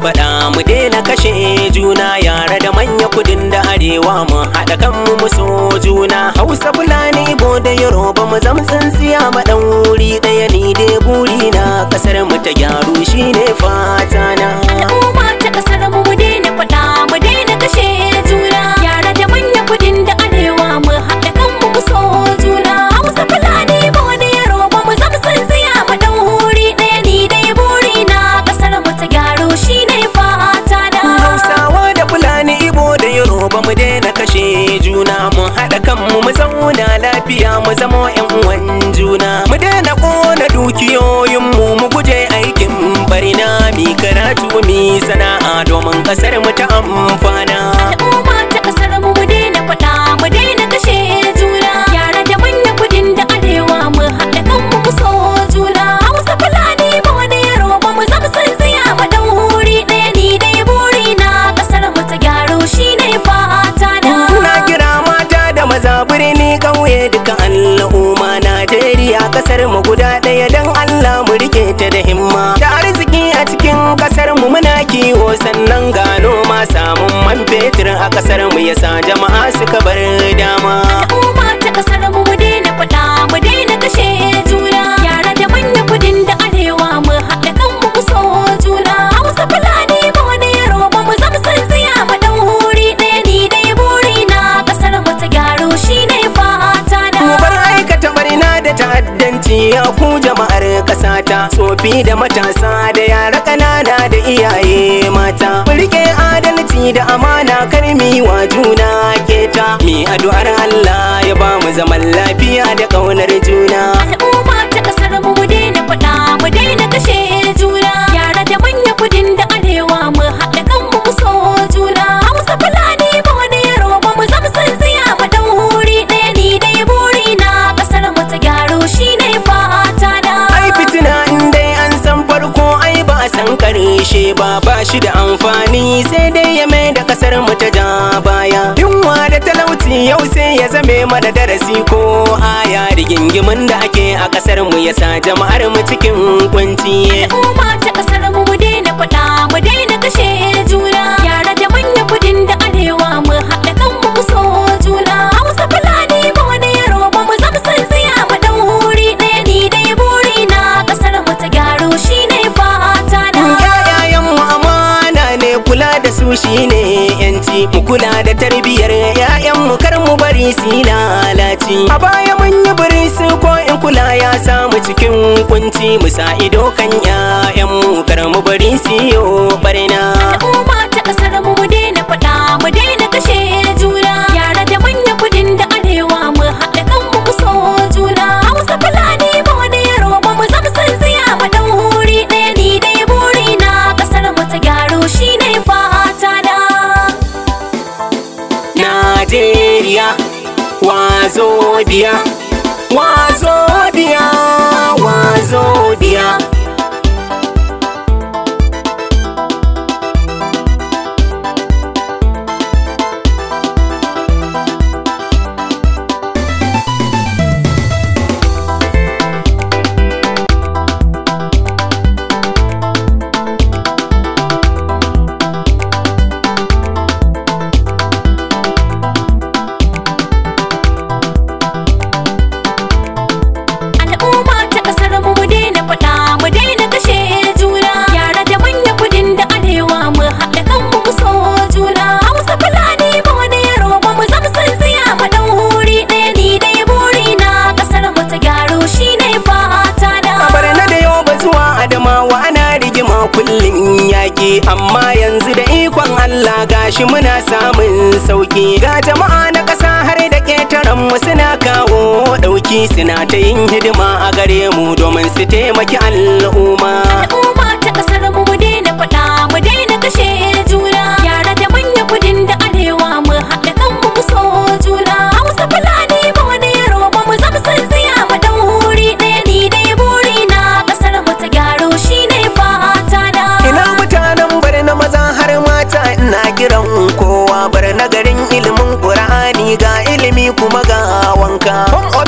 faɗa mu daina kashe juna yara da manya kudin da arewa mu haɗa kanmu mu so juna hausa fulani ibo da yoruba mu zam tsintsiya ma ɗan wuri ɗaya ni dai buri na ƙasar mu ta gyaru shine fata na Al'umma ta kasar mu mu daina faɗa mu daina kashe juna yara da manya kudin da arewa mu haɗa kanmu mu so juna Hausa Fulani ba da Yoruba mu zama tsintsiya mu ɗan wuri ɗaya ni dai buri na kasar mu ta gyaru shine fata na Hausawa da Fulani Ibo da Yoruba mu daina kashe juna mu haɗa kanmu mu zauna lafiya mu zama ƴan uwan juna mu daina ƙona dukiyoyinmu mu guje aikin barna mi karatu mi sana'a domin ƙasar mu ta amfana Al'umma ta kasar mu mu daina faɗa mu daina kashe juna yara da manya kudin da arewa mu haɗa kanmu mu so juna Hausa Fulani ba da Yoruba mu zama tsintsiya mu ɗan wuri ɗaya ni dai buri na kasar mu ta gyaru shine fata na Na kira mata da maza birni ƙauye duka al'umma Najeriya ƙasar mu guda ɗaya don Allah mu rike ta da himma da arziki a cikin ƙasar mu muna kiwo sannan ga noma samun man fetur a ƙasar mu yasa jama'a suka bar dama Al'umma ta kasar mu mu daina faɗa mu daina kashe juna yara da manya kudin da arewa mu haɗa kanmu mu so juna Hausa Fulani ba da Yoruba mu zama tsintsiya mu ɗan wuri ɗaya ni dai buri na kasar mu ta gyaru shine fata na Mu bar aikata barna da ta'addanci ya ku jama'ar ƙasata tsofi da matasa da yara ƙanana da iyaye mata mu rike adalci da amana kar mi wa juna keta mi addu'ar Allah ya ba mu zaman lafiya da ƙaunar juna Al'umma ta kasar mu mu daina faɗa mu daina kashe juna yara da manya kudin da arewa mu haɗa kanmu mu so juna Hausa Fulani ba da Yoruba mu zama tsintsiya mu ɗan wuri ɗaya ni dai buri na kasar mu ta gyaru shine fata na ai fitina in dai an san farko ai ba a san karshe ba ba shi da amfani sai dai ya mai da kasar mu ta ja baya yunwa da talauci yau sai ya zame mana darasi ko aya rigingimin da ake a kasar mu yasa jama'ar mu cikin kunci Al'umma ta kasar mu mu daina faɗa mu daina kashe juna yara da manya kudin da arewa mu haɗa kanmu mu so juna Hausa Fulani ba da Yoruba mu zama tsintsiya mu ɗan wuri ɗaya ni dai buri na kasar mu ta gyaru shine fata na Yayayen mu amana ne kula da su shine yanci mu kula da tarbiyyar yayan mu kar mu bari su yi lalaci a baya mun yi bari su ko in kula ya samu cikin kunci mu sa ido kan yayan mu kar mu bari su yi barna Al'umma ta kasar mu mu daina faɗa mu daina kashe juna yara da manya kudin da arewa mu haɗa kanmu mu so juna Hausa Fulani ba da Yoruba mu zama tsintsiya mu ɗan wuri ɗaya ni dai buri na kasar mu ta gyaru shine fata na Najeriya wazo biya wazo biya wazo biya Al'umma ta kasar mu mu daina faɗa mu daina kashe juna yara da manya kudin da arewa mu haɗa kanmu mu so juna Hausa Fulani ba da Yoruba mu zama tsintsiya mu ɗan wuri ɗaya ni dai buri na kasar mu ta gyaru shine fata na Bar na da yau ba zuwa Adamawa ana rigima kullum yaƙi amma yanzu da ikon Allah gashi muna samun sauki ga jama'a na ƙasa har da ƙetaren mu suna kawo ɗauki suna ta yin hidima a gare mu domin su taimaki al'umma. Al'umma ta kasar mu mu daina faɗa mu daina kashe juna yara da manya kudin da arewa mu haɗa kanmu mu so juna Hausa Fulani ba da Yoruba mu zama tsintsiya mu ɗan wuri ɗaya ni dai buri na kasar mu ta gyaru shine fata na Ina mutanen bar na maza har mata ina kiran kowa bar na garin ilimin Qur'ani ga ilimi kuma ga wanka. Home office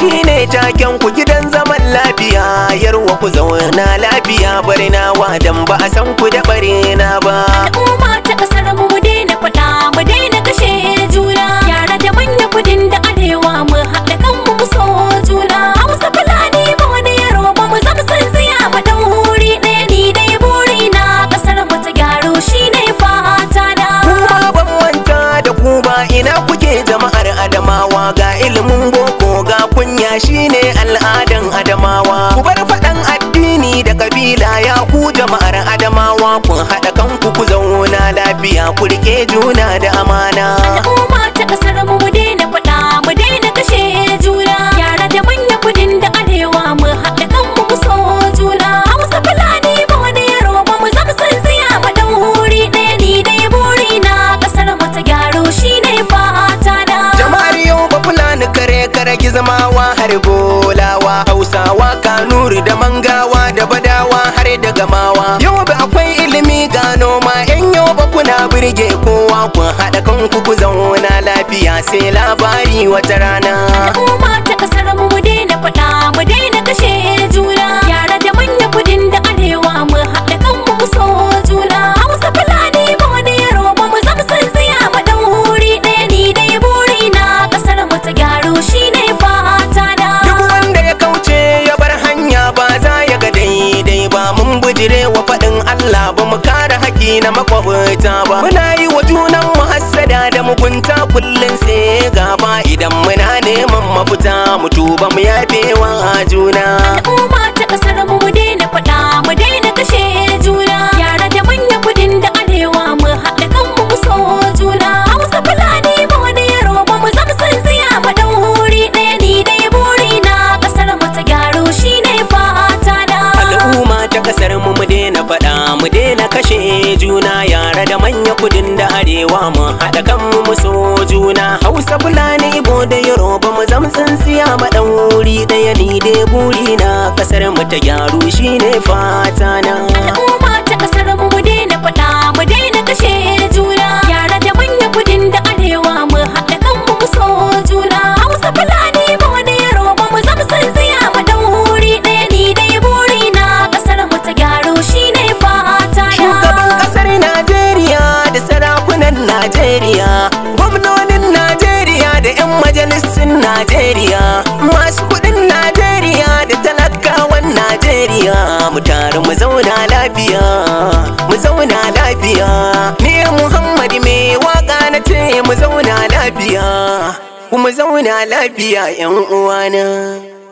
shine taken ku gidan zaman lafiya yarwa ku zauna lafiya barnawa dan ba a san ku da barena ba al'umma ta kasar mu mu daina faɗa mu daina kashe juna yara da manya kudin da arewa mu haɗa kanmu mu so juna hausa fulani ba wani yaro ba mu zama san tsaya ba dan wuri ɗaya ni dai buri na kasar mu ta gyaro shine fata na kuma ban manta da ku ba ina kuke jama'ar adamawa ga ilimin boko ga kunya shine al'adan adamawa ku bar faɗan addini da kabila ya ku jama'ar adamawa kun haɗa kanku ku zauna lafiya ku rike juna da amana al'umma ta kasar mu mu daina faɗa mu daina kashe juna yara da manya kudin da arewa mu haɗa kanmu mu so juna hausa fulani ba wani yaro ba mu zama san tsaya ba dan wuri ɗaya ni dai buri na kasar mu ta gyaro shine fata na jama'ar yau ba fulani kare kare gizamawa har bolawa hausawa kanuri da mangawa da badawa har da gamawa yau ba akwai ilimi ga noma yan yau ba kuna birge kowa kun haɗa kanku ku zauna lafiya sai labari wata rana al'umma ta kasar mu mu daina faɗa mu daina kashe juna yara da manya kudin da arewa mu haɗa kanmu mu so juna hausa fulani ba wani yaro ba mu zama san tsaya ba dan wuri ɗaya ni dai buri na kasar mu ta gyaro shine fata na duk wanda ya kauce ya bar hanya ba za ya ga daidai ba mun bujire wa faɗin Allah ba mu kare haƙi na makwabta ba muna yi wa junan mu hassada da mugunta kullum sai gaba idan muna neman mafita mu tuba mu yafe wa juna al'umma ta kasar mu mu daina faɗa mu daina kashe juna yara da manya kudin da arewa mu haɗa kanmu mu so juna hausa fulani ba wani yaro ba mu zama san tsaya ba dan wuri ɗaya ni dai buri na kasar mu ta gyaro shine fata na al'umma ta kasar mu mu daina faɗa mu daina kashe juna yara da manya kudin da arewa mu haɗa kanmu mu so juna hausa fulani ibo da yoruba mu zam tsintsiya ma ɗan wuri ɗaya ni dai buri na kasar mu ta gyaru shine fata na al'umma ta kasar mu mu daina faɗa mu daina kashe juna yara da manya kudin da arewa mu haɗa kanmu mu so juna hausa fulani ba wani yaro ba mu zama san tsaya ba dan wuri ɗaya ni dai buri na kasar mu ta gyaro shine fata Shugaban na kasar Najeriya da sarakunan Najeriya, gwamnonin Najeriya da 'yan majalisun Najeriya, masu kudin Najeriya da talakawan Najeriya, mu taru mu zauna lafiya, mu zauna lafiya. Ni Muhammad mai waka na ce mu zauna lafiya, kuma zauna lafiya 'yan uwana.